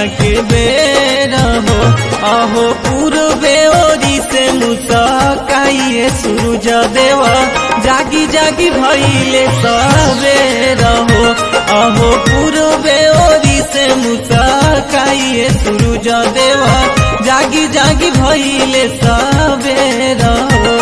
के बेर हो अहो पूर्वे ओरी से मुसकाइए सूरज देवा जागी जागी भइले सवेर हो अहो पूर्वे ओरी से मुसकाइए सूरज देवा जागी जागी भइले सवेर हो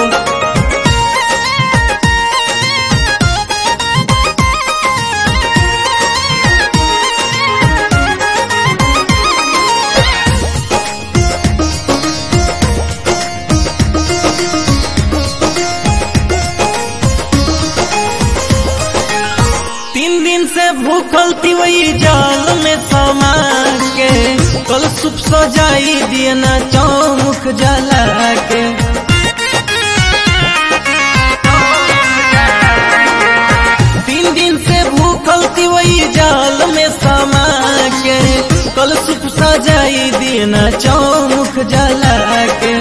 तीन दिन से भूखल थी वही जाल में समा के कल सुप सजाई दिए ना चौमुख जला के तीन दिन से भूखल थी वही जाल में समा के कल सुप सजाई दिए ना चौमुख जला के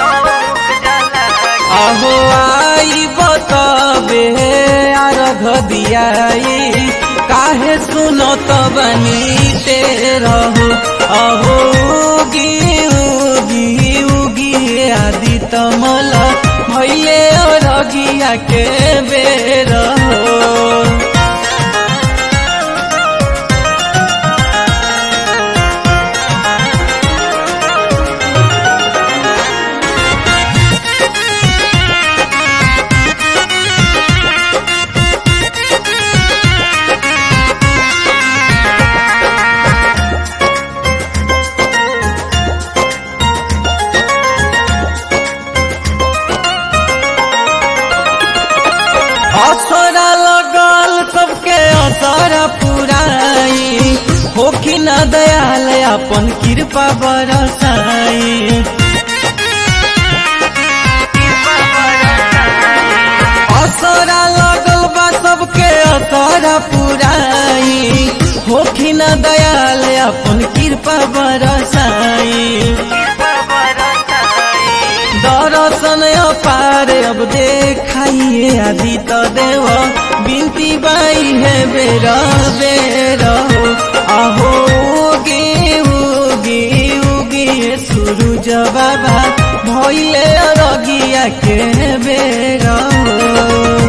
अहो आई बताबे अर्घ दियाई काहे सुनो तो बनी ते रहो अहो उगी उगी उगी आदि तमल भैले अरगिया के बेर हो असरा लगल सबके असरा पुराई होखी न दयाल अपन कृपा बरसाई असरा लगल बा सबके असरा पुराई होखी न दयाल अपन कृपा बरसाई दर्शन अपार अब देखाइए आदि त देव बिन्ती बाई है बेर बेर हो अहो उगी उगी उगी सूरज बाबा भैले रगिया के बेर हो